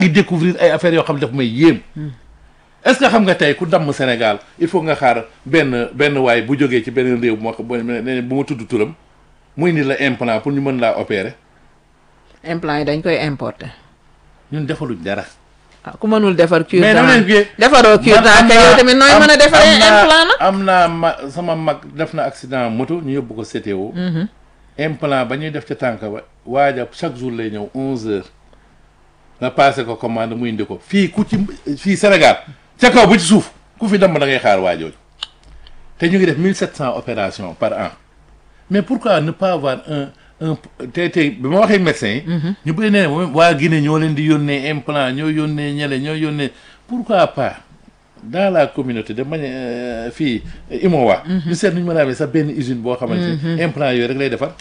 ngi découvrir ay affaires yoo xam ne daf may yéem est-ce que xam nga tey ku damm Sénégal il faut nga xaar benn benn waay bu jógee ci beneen réew bu ma ko bu ma tudd turam muy ni la implant pour ñu mën laa opérer implant yi dañ koy importer ñun defaluñ dara. ah ku mënul defar cure mais dama leen gée defaroo cure dent kay yow tamit nooy mën a defaree implant nag am naa ma sama mag def na accident moto ñu yóbbu ko CTO. implant ba ñuy def ca tànk ba waaja chaque jour lay ñëw onze heures nga passé ko commande mu indi ko fii ku ci fii Sénégal ca kaw ba ci suuf ku fi dem da ngay xaar waajooju te ñu ngi def mille sept cent opérations par an mais pourquoi ne pas avoir un un tey tey bi ma waxee médecin yi ñu bëri nee waa Guinée ñoo leen di yónnee implant ñoo yónnee ñele ñoo yónnee pourquoi pas dans la communauté de manière fii Imowa ñu seet nu ñu mën a amee sax benn usine boo xamante ne implant yooyu rek lay defar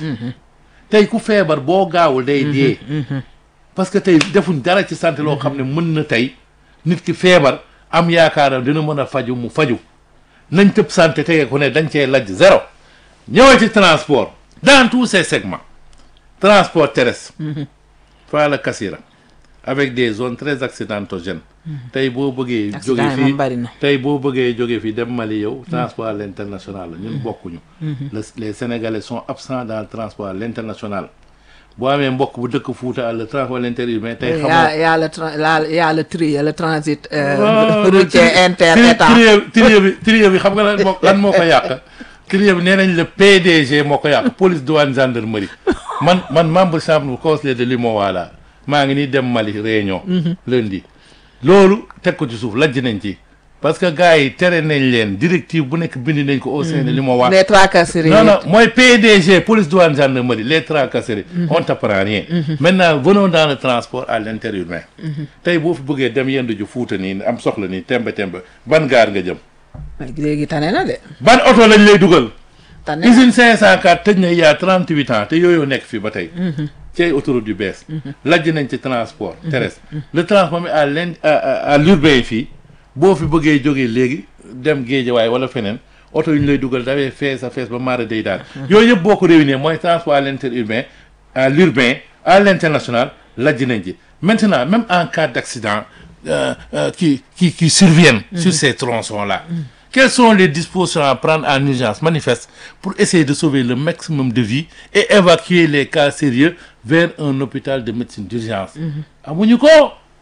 tey ku feebar boo gaawul day dee parce que tey defuñ dara ci santé loo xam ne mën na tey nit ki feebar am yaakaaram dina mën a faju mu faju nañ tëb santé tege ko ne dañ cee lajj zéro ñëwee ci transport dans tous ces segments transport terrestre fa la Kassira avec des zones très accidentogènes tey boo bëggee jóge accident yi fii moom bari na tey boo bëggee jóge fii dem Mali yow transport à l'international la ñun bokkuñu Le- les Sénégalais sont absents dans le transport à l'international boo amee mbokk bu dëkk Fuuta le transport à l'intérieur tey y xamoo a y a le tra- la y a le tri le transit euh, waaw routier inter tri- état tri- trier bi trier bi xam nga lan moo lan moo ko yàq trier bi nee nañ le PDG moo ko yàq police douane gendarmerie man man membre chambre conseiller de l'UMOA la maa ngi nii dem Mali réunion lundi loolu teg ko ci suuf lajj nañ ci parce que gars yi tere nañ leen directive bu nekk bind nañ ko au sein de l'UMOA les tracasseries non non mooy PDG police douane gendarmerie les tracasseries on t'apprend rien maintenant venons dans le transport à l'interurbain tey boo fi bëggee dem yendu ju fuuta nii am soxla nii tembe tembe ban gaar nga jëm léegi tane na de ban oto lañ lay dugal tane na usine 504 tëj na il y a 38 ans te yooyu nekk fi ba tey ci ay autoroute yu bees lajj nañ ci transport terrestre le transport mi à l'in à à- à l'urbain fii boo fi bëggee jógee léegi dem Géejawaay wala feneen oto yu ñu lay dugal dafay fees a fees ba maara day daal yooyu yëpp boo ko réunir mooy transport à l'interurbain à l'urbain à l'international lajj nañ ci maintenant même en cas d'accident euh, euh, qui qui qui surviennent sur ces tronçons là quelles sont les dispositions à prendre en urgence manifeste pour essayer de sauver le maximum de vies et évacuer les cas sérieux vers un hôpital de médecine d'urgence amuñu ko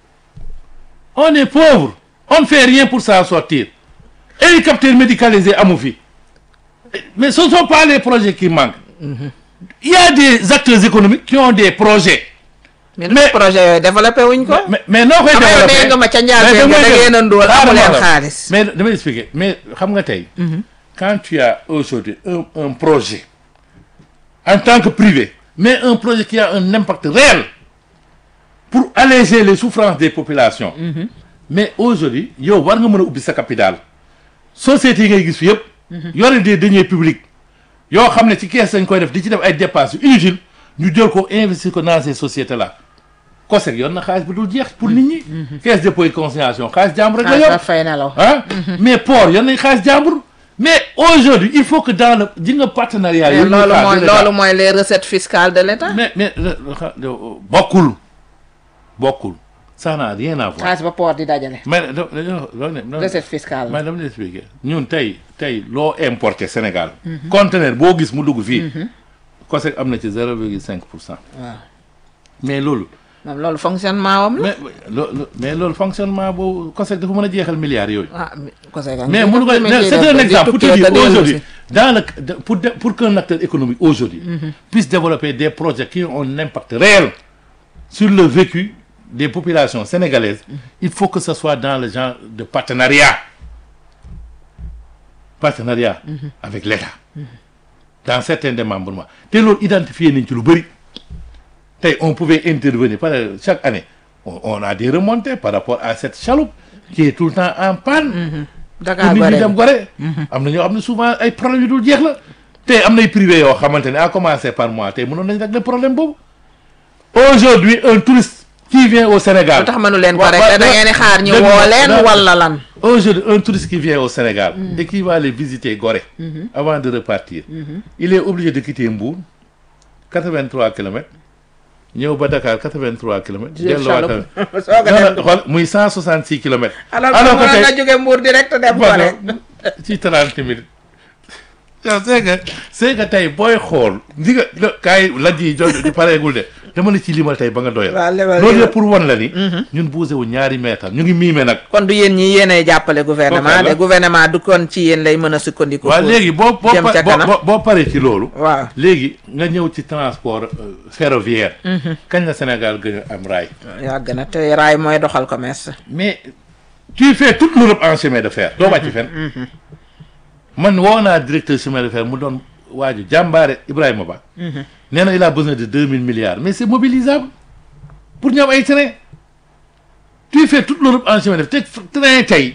on est pauvre on ne fait rien pour s'en sortir hélicoptère médicalisé amu fi mais ce ne sont pas les projets qui manquent il y a des acteurs économiques qui ont des projets mais mais- projet yooyu développé wuñ ko mais mais noo koy xam nga développé nee nga ma ca njaal mais nga damay da def- ngeen a ndóol xaaral amu ma leen la. xaalis mais damay expliquer mais xam nga tey quand tu as aujourd'hui un un projet en tant que privé mais un projet qui a un impact réel pour alléger les souffrances des populations mais aujourd'hui yow war nga mën a ubbi sa capital sociétés yi ngay gis fi yëpp yore des deniers publics yoo xam ne ci kees dañ koy def di ci def ay dépenses yu inutiles ñu jël ko investir ko dans ces sociétés là COSEC yor na xaalis bu dul jeex pour nit ñi caisse dépôt et consignation xaalis jàmbur rek la yor xaalis fay na la ah mais port yor nañ xaalis jàmbur mais aujourd'hui il faut que dans le ji nga partenariat mais yooyu loolu ñu mooy xaar de l'État. loolu mooy les recettes fiscales de l'État mais mais le- le- xa- le- bokkul bokkul ça n'a rien à voir xaalis ba port di dajale mais da- da- da- da- da- recette fiscale mais dama lay expliquer ñun tey tey loo importé Sénégal conteneur boo gis mu dugg fii COSEC am na ci zéro virgule cinq pour cent waaw mais loolu moom loolu fonctionnement wam la mais lo- lo- mais loolu fonctionnement boobu COSEC dafa mën a jeexal milliards yooyu ah ko c'est mais mënu ko mais c'est un exemple pour te dire aujourd'hui dans le de- pour de- pour qu'un acteur économique aujourd'hui puisse développer des projets qui ont un impact réel sur le vécu des populations sénégalaises il faut que ce soit dans le genre de partenariat partenariat avec l'État dans certains démembrements te loolu identifier nañ ci lu bëri tey on pouvait intervenir par chaque année on, on a des remontées par rapport à cette chaloupe qui est tout le temps en panne Dakar pour nit ñi dem Gorée gore am na ñoo xam ne souvent ay problème yu dul jeex la tey am nay privé yoo xamante ne à commencer par moi tey mënoon nañ régler problème boobu aujourd'hui un touriste qui vient au Sénégal lu tax mënu leen ko Wa- rek wa- da ngeen di xaar ñu dégg nga, woo leen da- wala lan Aujourd'hui, un touriste qui vient au Sénégal et qui va aller visiter Gorée avant de repartir, il est obligé de quitter Mbour, 83 km, ñëw ba Dakar 83 kilomètres. Jël delluwaat chaloupe. tamit. Soog a non dem non xool muy 166 kilomètres. alors alors que que tey nga jóge Mbour direct dem ko rek ci 30 minutes. yow c'est que c'est que tey booy xool ndi nga lo- kaay lajj yi jo di pareegul de dama la ci limal tey ba nga doyal. waaw lebal loolu yow. yëpp pour wan la ni. ñun bousee wu ñaari meetar ñu ngi miime nag. kon du yéen ñi yéenay jàppale gouvernement Kooku la. de gouvernement du kon ci yéen lay mën a sukkandiku waaw pour léegi boo boo jëm pa- ca boo- kanam. boo boo paree ci loolu. waaw léegi nga ñëw ci transport euh, ferroviaire. kañ la Sénégal gën a am raay. yàgg na te raay mooy doxal commerce mais tu fais toute l'Europe en chemin de fer doo wàcc fenn. man woo naa directeur chemin de fer mu doon waaju jàmbaare Ibrahima Ba. nee na il a besoin de deux mille milliards mais c'est mobilisable pour ñu am ay train tu fais toute l'Europe en chemin de fer te train tey.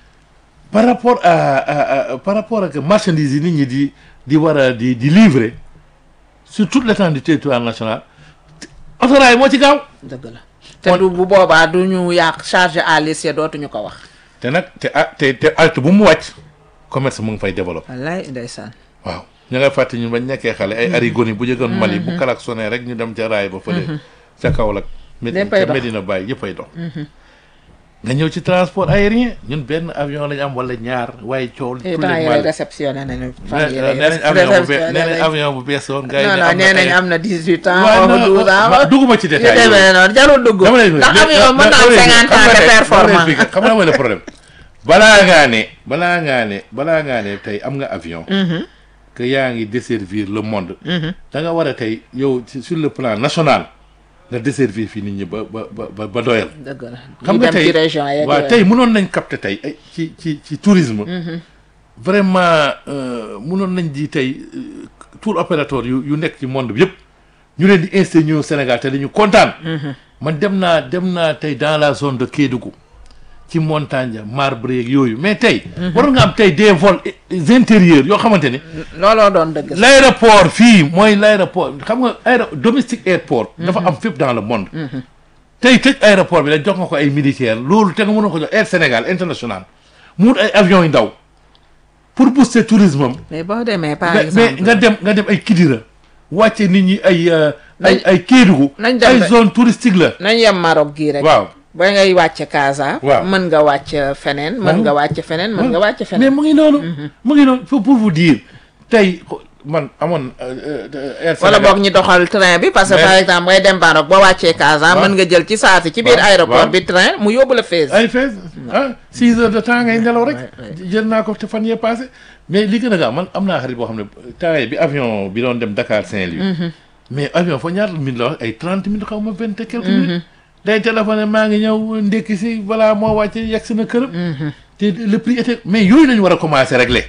par rapport à, à, à par rapport ak marchandises yi nit ñi di di war a di di livrer sur toute l'étendue du territoire national autorail moo ci gaaw. dëgg la te du bu boobaa du ñu yàq charge à l'essieu dootuñu ko wax te nag te ah te te alt bu mu wàcc commerce mu ngi fay développé wallaay ndeysaan waaw ña ngay fàtte ñun bañ nekkee xale ay arigoni bu jëgoon Mali bu kalak sonné rek ñu dem ca raay ba fële ca Kaolack Medina Léppay ca dox. Medina Baye yëppay dox nga ñëw ci transport aérien ñun benn avion lañ am wala ñaar waaye coow et tous temps les yii mal réceptionné nañu fan nee yii nañ avion bu bees nee nañ avion bu bees woon gars yi non ne non am nee na nañ ay- am na dix huit ans waaw xaw ma non, douze ans ma- dugguma ci yu détail yooyu. demee noonu jarul dugg dama lay ndax mais- avion mën na am mais- cinquante xam ans nga de tey- performant xam nga xam nga mooy le problème balaa ngaa ne balaa ngaa ne balaa ngaa ne tey am nga avion que yaa ngi desservir le monde da nga war a tey yow ci- sur le plan national nga desservir fii nit ñi ba ba ba ba ba doyal dëgg la xam ñu nga dem tey ci région yeeg waaw yooyu. tey mënoon nañ capter tey ay ci ci ci tourisme vraiment euh, mënoon nañ di tey euh, tour opérateur yu yu nekk ci monde bi yëpp ñu leen di installé ñëw Sénégal te dañu kontaan man dem naa dem naa tey dans la zone de Kédougou ci montagne ya marbre yeeg yooyu mais tey waroon nga am tey des vols eh, intérieurs yoo xamante ne looloo doon dëgg l' aéroport fii mooy l' aéroport xam nga aéro domestique airport dafa am fépp dans le monde tey tëj aéroport bi la jox nga ko ay militaires loolu te nga mënoon ko jox Air Sénégal international mu wut ay avions yu ndaw pour booster tourisme am mais boo demee par mais mais exemple nga dem nga dem ay Kidira wàcce nit ñi ay euh, ay Nañ- ay Kédougou nañ dem ay ba- zone touristique la nañ yem Maroc gii rek waaw ba ngay wàcc Casa Waaw. mën nga wàcc feneen mën Waaw. nga wàcc feneen mën nga wàcc mais feneen mu ngi noonu mu ngi noonu pour pour vous dire tey xo- man amoon euh, euh, Air wala Sénégal boog ñu doxal train bi parce que Mais- par exemple ngay dem Maroc boo wàccee Casa Waaw. mën nga jël ci saasi ci biir Waaw. aéroport Waaw. bi train mu yóbbu la Fès ay fees ah six heures de temps ngay nelaw rek Ouais, ouais. jël naa ko te fan yee passé mais li gën a gaaw man am naa xarit boo xam ne temps bi avion bi doon dem Dakar Saint-Louis mais avion fa ñaata minutes la wax ay trente minutes xaw ma vingt et quelques minutes day téléphoné maa ngi ñëw ndekki si balaa moo wàcce yegg si na këram te le prix était mais yooyu lañu war a commencer régler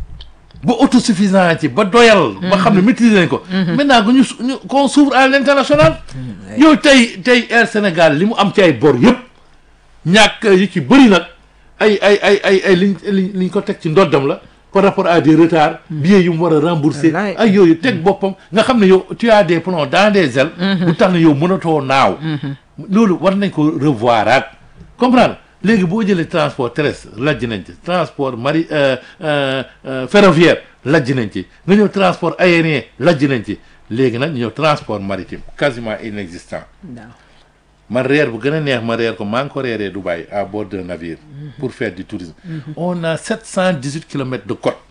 ba autosuffisant ci ba doyal ba xam ne maîtriser nañ ko maintenant que ñu su- ñu qu'on s'ouvre à l'international yow tey tey Air Sénégal li mu am ci ay bor yëpp ñàkk yi ci bëri nag ay ay ay ay ay liñ liñ liñ ko teg ci ndoddam la par rapport à des retards billets yu mu war a rembourser Wallaay. ay yooyu teg boppam nga xam ne yow tu as des plombs dans des ailes bu tax ne yow mënatoo naaw loolu war nañ ko revoiraat comprendre léegi boo jëlee transport terrestre lajj nañ ci transport mari euh, euh, euh, ferroviaire lajj nañ ci nga ñëw transport aérien lajj nañ ci léegi nag ñu ñëw transport maritime quasiment inexistant waaw man reer bu gën a neex ma reer ko maa ngi ko reeree Dubaï à bord d'un navire pour faire du tourisme on a sept cent dix huit kilomètres de côte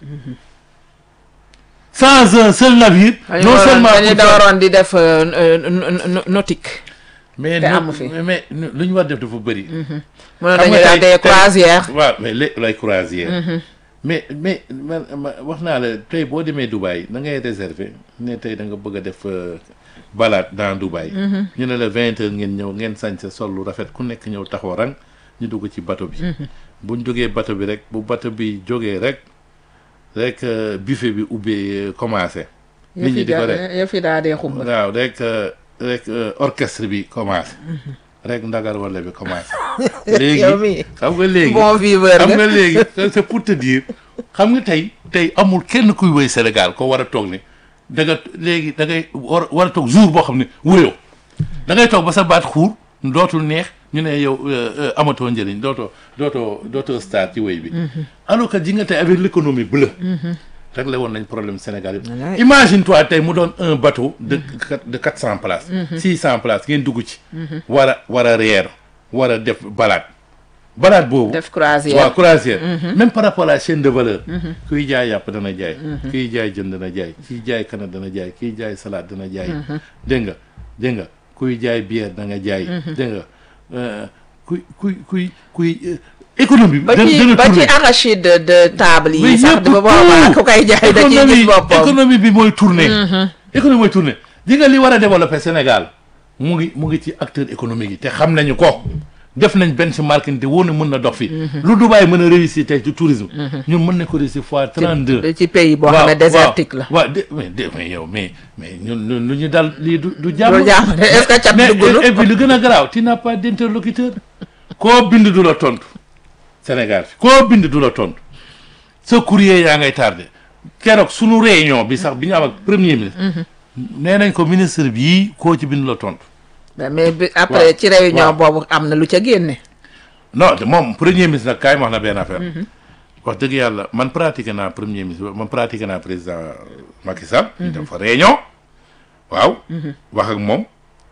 sans un seul navire non seulement dañu pour da faire- waroon di def euh, euh, no- nautique mais te non- amu fi. mais lu ñu war def dafa bëri mën Xam dañu nga def tey- des tey- croisières waaw mais lé lay croisière mais mais man ma- wax naa la tey boo demee Dubaï da ngay réserver ne tey da nga bëgg a def euh, balade dans Dubaï ñu ne la vingt heures ngeen ñëw ngeen sañ sa sol lu rafet ku nekk ñëw taxaw rang ñu dugg ci bateau bi buñ jógee bateau bi rek bu bateau bi jógee rek rek euh, buffet bi ubbee euh, commencé nit ñi di ko rek yëf yi daa dee xumba waaw rek euh, rek euh, orchestre bi commencé rek ndagar wala bi commencé léegi yow mii xam nga léegi bon viveur xam nga nga léegi c'est pour te dire xam nga tey tey amul kenn kuy woy Sénégal ko war a toog ne da nga léegi da ngay war war a toog jour boo xam ne wuyoo da ngay toog ba sa baat xuur dootul neex ñu ne yow euh, euh, amatoo njëriñ dootoo dootoo dootoo star ci woy bi alors que ji nga tey avec l'économie bleue réglé woon nañ problème Sénégal yëpp Ouais. imagine toi tey mu doon un bateau de quatre- de quatre cent places six cent places ngeen dugg ci war a war a reer war a def balade balade boobu def croisière waaw croisière même par rapport à la chaîne de valeur kuy jaay yàpp dana jaay kuy jaay jën dana jaay kuy jaay kana dana jaay kuy jaay salade dana jaay dégg nga dégg nga kuy jaay bière da nga jaay dégg nga euh, kuy kuy kuy kuy euh, économie bi ba dana ci dana ba ci tourner. arachide de de table mais yi sax yëpp ba boobaa tout. ku koy jaay da ciy gis économie boppam économie bi mooy tourner économie mooy tourner di nga li war a développer Sénégal mu ngi mu ngi ci acteur économique yi te xam nañu ko def nañ benchmarking te wóor na mën na dox fi lu Dubaï mën a réussir tey ci tourisme ñun mën na ko réussir fois 32 ci pays boo xam ne désertique la waaw de mais de mais yow mais mais ñun ñun lu ñu dal lii du du jàmm loolu jàmm de est-ce que cat mais duggulu et puis lu gën a garaaw tu n'as pas d'interlocuteur koo bind du la tontu Sénégal fi koo bind du la tontu sa courrier yaa ngay tardé keroog sunu réunion bi sax bi ñu am ak premier ministre nee nañ ko ministre bii koo ci bind la tontu mais bi après ci réunion waaw. boobu am na lu ca génne non de moom premier ministre nag kaay ma wax na benn affaire wax dëgg yàlla man pratiqué naa premier ministre man pratiqué naa président Macky Sall ñu dem fa réunion waaw wax ak moom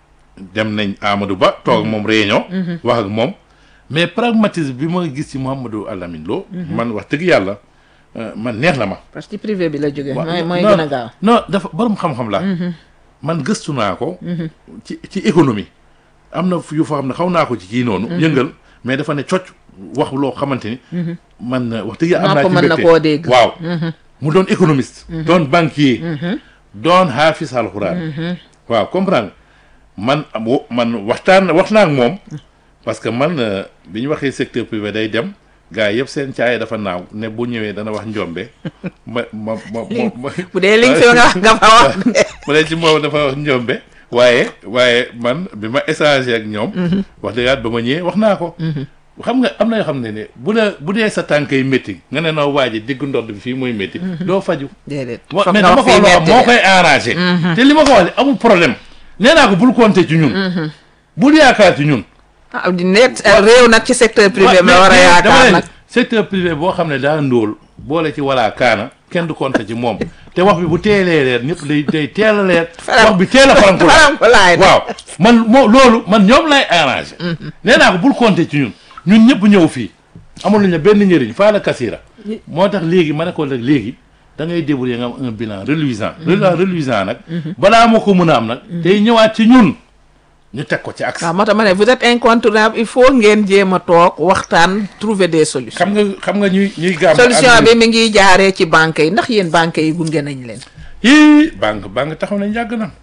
dem nañ Amadou Ba toog ak moom réunion wax ak moom mais pragmatisme bi ma gis ci Mouhamadou Alamine Lo man wax dëgg yàlla euh, man neex na ma parce que ci privé bi la jóge waaw, mooy mooy non, gën a gaaw non dafa borom xam-xam la man gëstu naa ko ci ci économie am na yu fa xam ne xaw naa ko ci kii noonu yëngal mais dafa ne cocc wax loo xamante ni man euh, wax dëgg yàlla am naa Nopp ci mën na mbégte. koo dégg. waaw mu doon économiste doon banquier doon haafis alxuraan waaw comprendre man am wo- man waxtaan wax naa ak moom parce que man euh, bi ñu waxee secteur privé day dem gars yi yëpp seen caaye dafa naaw ne bu ñëwee dana wax njombe ma ma ma ma ma bu dee liñ fi nga wax nga fa wax de mu ne ci moom dafa wax njombe waaye waaye man bi ma échangé ak ñoom wax dëgg yàlla ba ma ñëwee wax naa ko xam nga am na yoo xam ne ne bu la bu dee sa tànkay métti nga ne noo waa ji digg ndodd bi fii mooy métti doo faju déedéet wa- foog mais nga dama wax ko fii wax metti moo de. koy arrangé te li ma ko wax ne amul problème nee naa ko bul compter ci ñun bul yaakaar ci ñun ah di nekk réew nag ci secteur privé mais- ma war a mais dama yaakaar leen nag secteur privé boo xam ne daa ndóol boole ci wala kaana kenn du compter ci moom te wax bi bu teelee leer ñëpp day day teel a leer Faram- wax bi teel a faranku faram ko laay waaw man moo loolu man ñoom lay arrangé nee naa ko bul compter ci ñun ñun ñëpp ñëw fii amul nañu benn njëriñ faa la kasira moo tax léegi ma ne ko nag léegi da ngay débrouiller nga am un bilan reluisant bilan reluisant nag balaa ma ko mën a am nag tey ñëwaat ci ñun ñu teg ko ci axe waaw moo tax ma ne vous êtes incontournable il faut ngeen jéem a toog waxtaan trouver des solutions xam nga xam nga ñuy ñuy gàmm solution bi mi ngi jaaree ci banque yi ndax yéen banque yi gunge nañ leen yii banque banque taxaw nañ yàgg na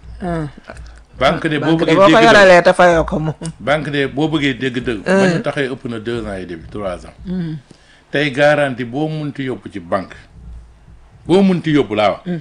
banque de boo banque de bëggee boo ko dégg dëgg yoralee te fayoo ko moom banque de boo bëggee dégg dëgg ba ñu taxee ëpp na deux ans et demi trois ans tey garantie boo munti yóbbu ci banque boo munti yóbbu laa wax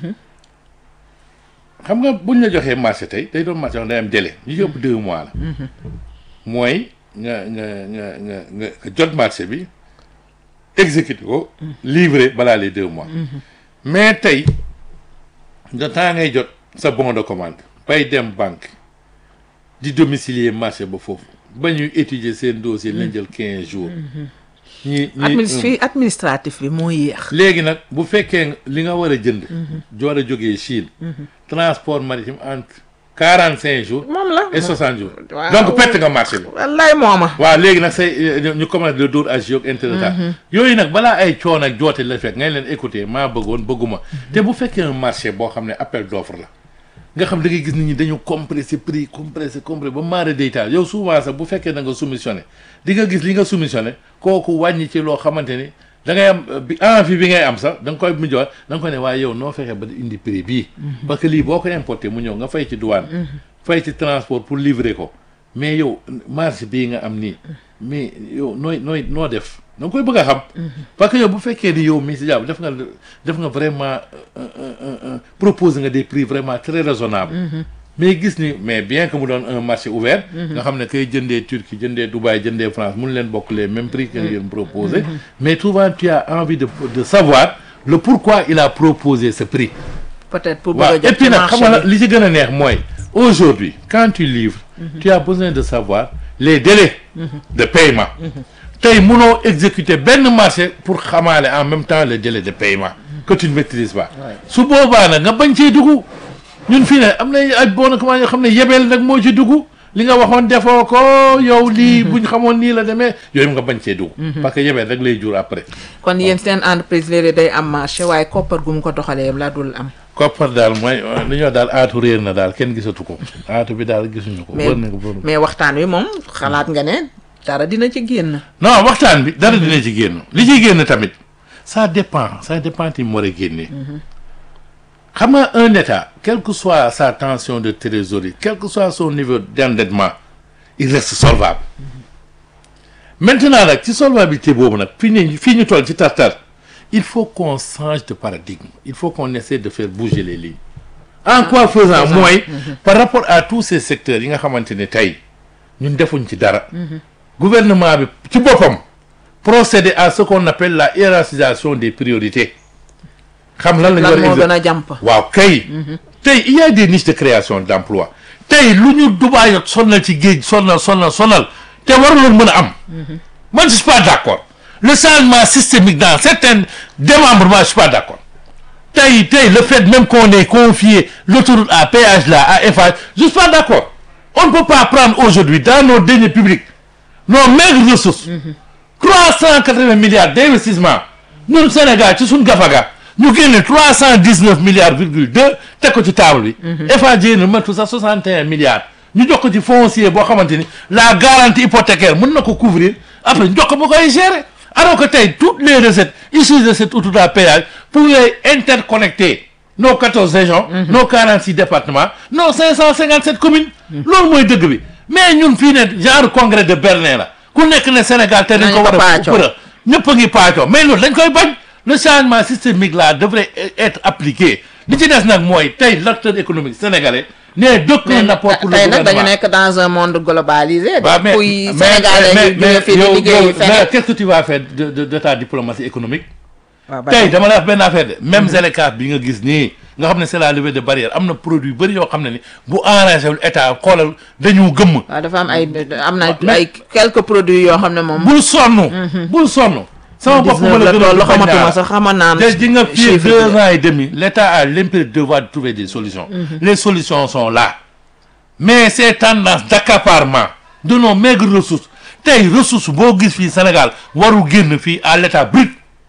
xam nga buñ la joxee marché tey day doon marché wax day am délai ñu yóbbu deux mois la mooy nga nga nga nga nga nga jot marché bi exécuté ko livré balaa les deux mois mais tey nga temps ngay jot sa bon de commande bay dem banque di domicilier marché ba foofu ba ñuy étudier seen dossier lañ jël quinze jours ñi ñi Administ- fii administratif bi moo yéex léegi nag bu fekkee li nga war a jënd joor a jógee Chine transport maritime entre quarante cinq jours moom la et soixante jours Waaw. donc perte nga marché bi wallaay mooma waaw léegi nag say ñu commencé le dóor agio ak interretard yooyu nag balaa ay coon ak joote la fekk ngay leen écouter maa bëggoon bëgguma te bu fekkee un marché boo xam ne appel d'offre la nga xam da ngay gis nit ñi dañu compressé prix compressé compressé ba maara deytaal yow souvent sax bu fekkee da nga soumissionné di nga gis li nga soumissionné kooku wàññi ci loo xamante ni da ngay am euh, bi envie bi ngay am sax da nga koy mujjoon da nga koy ne waaye yow noo fexe ba di indi prix bii parce que lii boo ko importé mu ñëw nga fay ci douane fay ci transport pour livrer ko mais yow marge bii nga am nii mais yow nooy nooy noo def da nga koy bëgg a xam parce que yow bu fekkee ni yow mii si jàpp def nga def nga vraiment proposer nga des prix vraiment très raisonnables mais gis ni mais bien que mu doon un marché ouvert nga xam ne kay jëndee Turquie jëndee Dubaï jëndee France mun leen bokk les mêmes prix que ngeen proposé mais souvent tu as envie de de savoir le pourquoi il a proposé ce prix peut-être pour waaw bëgg a et jot puis ci nag xam marché nga bi li ci gën a neex mooy aujourd'hui quand tu livres tu as besoin de savoir les délais de paiement tey munoo exécuter benn marché pour xamaale en même temps le délai de paiement que tu ne maîtrises pas Ouais. su boobaa nag nga bañ cee dugg ñun fii ne am na ay bon comment yoo xam ne yebeel nag moo ci dugg li nga waxoon defoo ko yow lii buñ xamoon nii la demee yooyu nga bañ cee dugg parce que yebeel rek lay jur après kon yéen seen entreprise léeg-léeg day am marché waaye koppar gu mu ko doxalee la dul am koppar daal mooy li ñoo daal aatu réer na daal kenn gisatu ko aatu bi daal gisuñu ko mais wër na ko wër na ko. mais waxtaan wi moom xalaat nga ne dara dina ci génn non waxtaan bi dara dina ci génn li ciy génn tamit ça dépend ça dépend ti mu war a génnee xam nga un état quelle que soit sa tension de trésorerie quel que soit son niveau d'endettement il reste solvable maintenant nag ci solvabilité boobu nag fii ñu fii ñu toll ci tartar il faut qu'on change de paradigme il faut qu'on essaie de faire bouger les lignes en quoi faisant mooy par rapport à tous ces secteurs yi nga xamante ne tey ñun defuñ ci dara gouvernement bi ci boppam procéder à ce qu'on appelle la hiérarchisation des priorités xam lan lañ war lan a moo exer- gën a jàmp waaw kay tey il y a des niches de création d'emploi tey lu ñu Dubaay sonal ci géej sonal sonal sonal te waruloon mën a am man je suis pas d'accord le changement systémique dans certains démembrements je suis pas d'accord tey tey le fait même qu'on ait confié l'autoroute à péage là à Eiffage je suis pas d'accord on ne peut pas prendre aujourd'hui dans nos deniers publics nos maigres ressources trois cent quatre-vingts milliards d'investissement ñun Sénégal ci suñ gafaga ñu génne trois cent dix-neuf milliards virgule deux teg ko ci table bi Eiffage yéen matu sax soixante et un milliards ñu jox ko ci foncier boo xamante ni la garantie hypothécaire mën na ko couvrir après ñu jox ko ba koy gérer alors que tey toutes les recettes issues de cette autoroute à péage pouvaient interconnecter nos quatorze régions nos quarante-six départements nos cinq cent cinquante-sept communes loolu mooy dëgg bi mais ñun fii ne genre congrès de Berlin la ku nekk ne Sénégal te dañ ko Nañu ko war a paacoo. përë ñëpp a ngi paacoo mais loolu dañ koy bañ le changement systémique là devrait être appliqué li ci des nag mooy tey l'acteur économique sénégalais ne d'aucun apport pour le tey nag dañu gouvernement nekk dans un monde globalisé waaw mais kuy mais sénégalais mais yu jóge fii di yow liggéey yow feneen mais qu'est-ce que tu vas faire de de de ta diplomatie économique waaw ba tey tey. dama la wax benn affaire de même Zeleka bi nga gis nii nga xam ne c'est la levée de barrière am na produit yu bëri yoo xam ne ni bu arrangé wul état xoolal dañu gëmm waaw dafa am ay am na mais- ay quelques produits yoo xam ne moom bul sonn bul sonn sama bopp ma la gën a loolu bañ xamatuma naa sax xama naan te di nga fii chiffre deux bi. ans et demi l'État a l'impérieux devoir de trouver des solutions les solutions sont là mais ces tendances d'accaparement de nos maigres ressources tey ressources boo gis fii Sénégal waru génn fii à l'état brut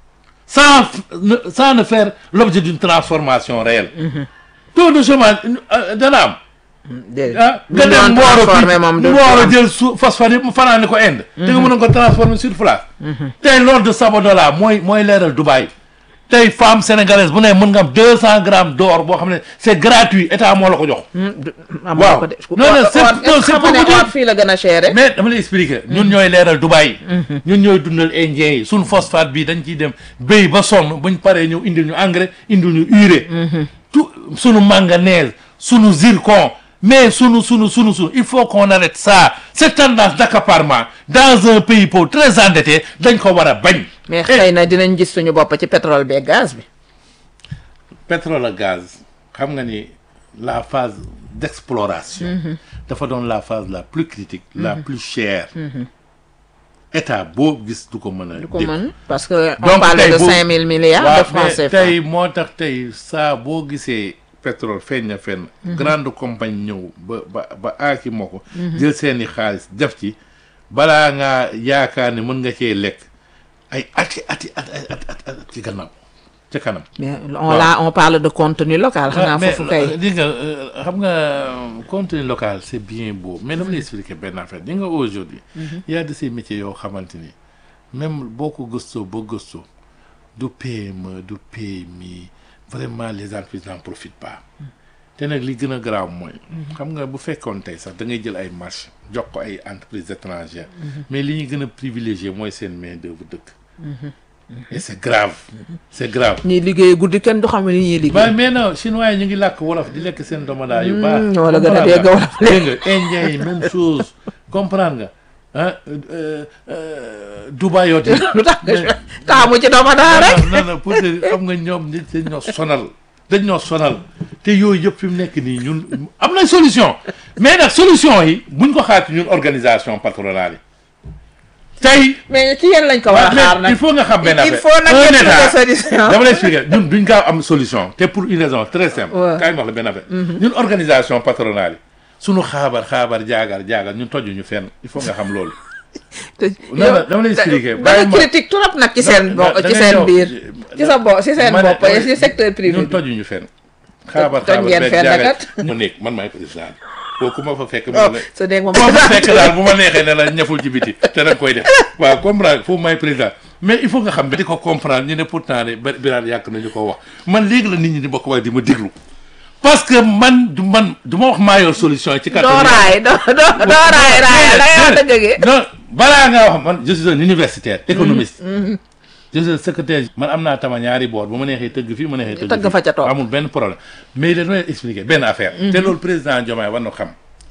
sans ne sans ne faire l'objet d'une transformation réelle taux de chômage euh, dana am déedéet ah lu nga ñu dem doon transformé moom du Mboro am. jël su phosphate yëpp mu fanaane ko Inde da nga mën a ko transformer sur place tey loolu de Sabodala mooy mooy leeral Dubaï tey femme sénégalaise bu ne mën nga am deux cent grammes d'or boo xam ne c'est gratuit état moo la ko jox am waaw. ko de Non, non, c'est- or non, c'est xam pour nga vous ne dire. or fii la gën a cher mais dama lay expliquer ñun ñooy leeral Dubaï ñun ñooy dundal indien yi suñ phosphate bi dañ ciy dem béy ba sonn buñ paree ñëw indil ñu engrais indil ñu urée tout sunu manganèse sunu zircon mais sunu sunu sunu sunu il faut qu'on arrête ça cette tendance d'accaparement dans un pays pauvre très endetté dañ ko war a bañ mais xëy na dinañ gis suñu bopp ci pétrole beeg gaz bi pétrole ak gaz xam nga ni la phase d'exploration dafa doon la phase la plus critique la plus chère état boo gis du ko mën a du ko dégg. mën parce que on Donc, parle tey de bu- cinq mille milliards de waaw francs mais CFA tey moo tax tey saa boo gisee pétrole feeñ na fenn grande compagnie ñëw ba ba ba aaki moo ko jël seeni xaalis def ci balaa ngaa yaakaar ne mën nga cee lekk ay ati ati at at at at at ci gannaaw ca kanam mais on la on parle de contenu local xanaa mais foofu kay di nga euh, xam nga euh, contenu local c'est bien beau mais dama lay expliquer benn affaire di nga aujourd'hui il y a de ces métiers yoo xamante ni même boo ko gëstoo ba gëstoo du PME du PMI vraiment les entreprises n'en profitent pas te nag li gën a grave mooy xam nga bu fekkoon tey sax da ngay jël ay marché jox ko ay entreprises étrangères mais li ñu gën a privilégié mooy seen main d'œuvre dëkk et c'est grave c'est grave ñuy liggéey guddi kenn du xam ne ñuy liggéey waaye mais non chinois yi ñu ngi làkk wolof di lekk seen domoda yu baax. Mm, wala gën a comprendre dégg nga? wolof dégg nga indien yi même chose comprendre nga ah euh, euh, Dubaï yoo lu tax nga taamu ci doomu daa rek non non pour te xam nga ñoom nit dañ ñoo sonal dañ ñoo sonal te yooyu yëpp fi mu nekk nii ñun am nañ solution mais nag solution yi buñ ko xaati ñun organisation patronale yi tey mais ci yéen lañ ko war a xaar mais nag il faut nga xam benn il affaire faut nag un ngeen trouver état solution dama lay expliquer ñun duñ gaaw am solution te pour une raison très simple Ouais. kaay ma wax la benn affaire ñun organisation patronale yi suñu xaabar xaabar jaagar jaagar ñun tojuñu fenn il faut nga xam loolu te non, non, dama lay expliquer. da Bàyyi nga ma- critique trop nag ci seen bo da- da ci ngay seen ñëw. biir ci sa bo ci seen Ma ne- bopp dama- ci secteur privé ñun bi tojuñu fenn xaabar toj xaabar ngeen beeg fenn jaagar kat. mu nekk man maay président kooku ma fa fekk oh mu ne sa dégg moom boo fa fekk daal bu ma neexee ne la ñaful ci biti te da nga koy def waaw comprendre foofu may président mais il faut nga xam ba di ko comprendre ñu ne pourtant de ba biraan yàgg nañu ko wax man léegi la nit ñi di ma ko wax di ma déglu parce que man du man du ma wax maa yor solution ci doo kattan raay doo doo doo raay raay da ngay wax dëgg gi non balaa nga wax man je suis un universitaire économiste je suis un secrétaire man am naa tama ñaari boor bu ma neexee tëgg fii ma neexee tëgg Tëgg fii. fa ca toog. amul benn problème mais dañoo leen expliquer benn affaire te loolu président Diomaye war na xam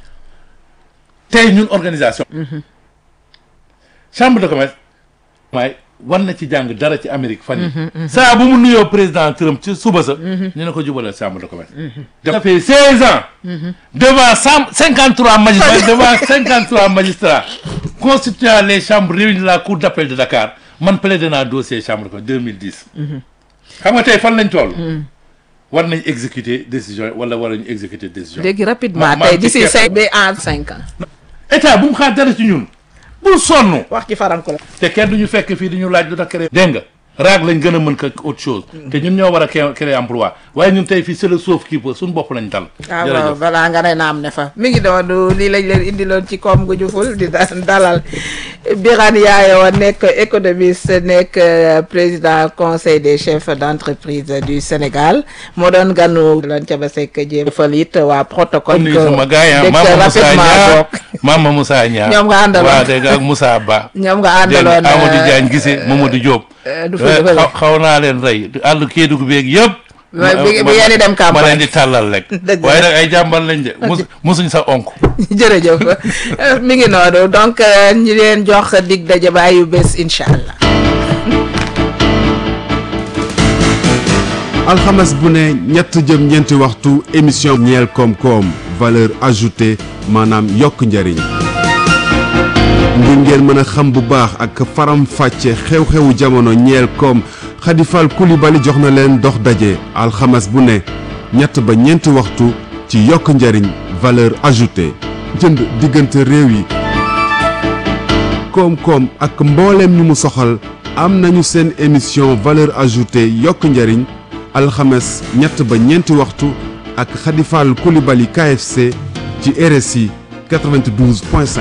tey ñun organisation chambre de commerce waaye war na ci jàng dara ci Amérique fan yi saa bu mu nuyoo président Trump ci suba sa ñu ne ko jubalal chambre de commerce ça fait seize ans devant cent cinquante trois magistrats devant cinquante trois magistrats constituant les chambres réunies de la cour d'appel de Dakar man plaidé naa dossier chambre de commerce 2010 xam nga tey fan lañ toll war nañ exécuter décision yi wala war nañu exécuter décision yi. léegi rapidement ma- ma- tey d'ici ci- cinq ba en cinq ans état bu mu xaar dara ci ñun bul sonn wax ci faranko la te kenn du ñu fekk fii di ñu laaj lu tax créer dégg nga raag lañ gën a mën ko autre chose te ñun ñoo war a créer créer emploi waaye ñun tey fii c'est le sauve qui peut suñu bopp lañ dal ah waaw jërëjëf voilà nga ne naam ne fa mi ngi doon lii lañ leen indiloon ci koom gu juful di da- dalal Birane Yaayo nekk économiste nekk euh, président conseil des chefs d'entreprise du Sénégal moo doon ganu loon ca ba sekk jéem fal it waa protocole kon nii que sama gars yi dégg Mama Moussa rapidement Niang bokk Mama Moussa Niang Ñoom nga àndaloon. waaw dégg nga ak Moussa Ba ñoom nga dégg nga àndaloon Amadou euh, Diagne Gissé Mamadou Diop euh, du Eh, fa du fa xaw xaw naa leen rey àll Kédougou beeg yëpp Ouais, bi- bi ngeen di dem campagne. ma leen di tàllal rek Dëgg waaye la. nag ay jàmbar lañ de mus musuñ sa onk jërëjëf Euh, mi ngi noonu donc euh, ñu leen jox dig daje ba ayu bés incha allah alxames bu ne ñett jëm ñeenti waxtu émission ñeel koom-koom valeur ajoutée maanaam yokk njariñ ngir ngeen mën a xam bu baax ak faram fàcce xew-xewu jamono ñeel koom xadifal kulibali jox na leen dox daje alxames bu ne ñett ba ñeenti waxtu ci yokk njariñ valeur ajoutée jënd diggante réew yi koom-koom ak mbooleem ñu mu soxal am nañu seen émission valeur ajoutée yokk njariñ alxames ñett ba ñeenti waxtu ak xadifal kulibali KFC ci RSI 92.5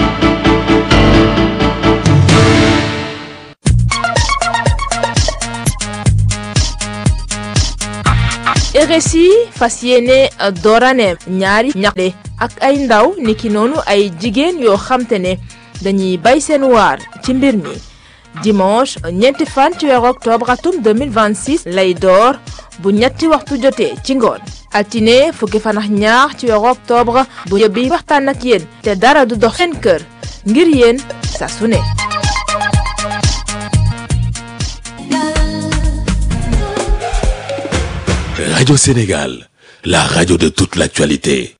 RSI fas yéene dooraneem ñaari ñaxte ak ay ndaw niki noonu ay jigéen yoo xamte ne dañuy bay seen waar ci mbir mi dimanche ñeenti fan ci weeru octobre atum 2026 lay door bu ñetti waxtu jotee ci ngoon altine fukki fan ak ñaar ci weeru octobre bu yóbbi waxtaan ak yéen te dara du dox seen kër ngir yéen saa su ne Radio Sénégal, la radio de toute l'actualité.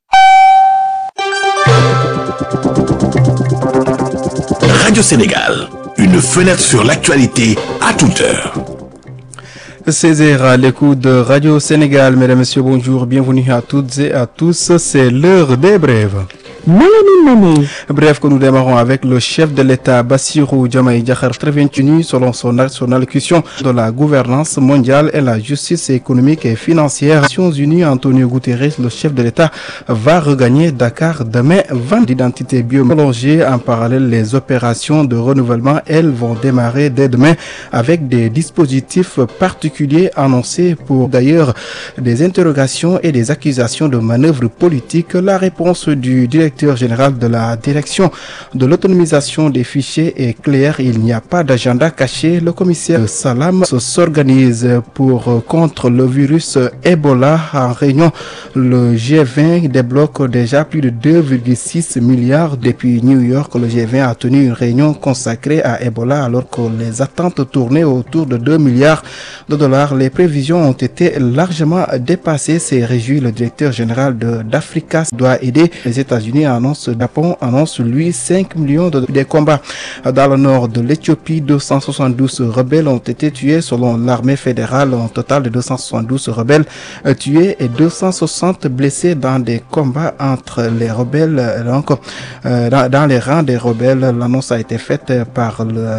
Radio Sénégal, une fenêtre sur l'actualité à toute heure. 16h à l'écoute de Radio Sénégal. Mesdames, Messieurs, bonjour. Bienvenue à toutes et à tous. C'est l'heure des brèves. Bref, que nous démarrons avec le chef de l'État, Bassirou Diomaye Diakhar, très bien tenu selon son, son allocution de la gouvernance mondiale et la justice économique et financière. Nations Unies, Antonio Guterres, le chef de l'État, va regagner Dakar demain. 20 d'identité biomélangée en parallèle, les opérations de renouvellement, elles, vont démarrer dès demain avec des dispositifs particuliers annoncés pour d'ailleurs des interrogations et des accusations de manœuvres politiques. La réponse du directeur général de la direction de l'autonomisation des fichiers est claire. Il n'y a pas d'agenda caché. Le commissaire Salam s'organise pour contre le virus Ebola en réunion. Le G20 débloque déjà plus de 2,6 milliards depuis New York. Le G20 a tenu une réunion consacrée à Ebola alors que les attentes tournaient autour de 2 milliards de dollars. Les prévisions ont été largement dépassées. C'est réjoui le directeur général de d'Africa doit aider les États-Unis États-Unis annonce, Japon annonce lui 5 millions de des combats dans le nord de l'Éthiopie. 272 rebelles ont été tués selon l'armée fédérale. Un total de 272 rebelles tués et 260 blessés dans des combats entre les rebelles. Donc, euh, dans, dans les rangs des rebelles, l'annonce a été faite par le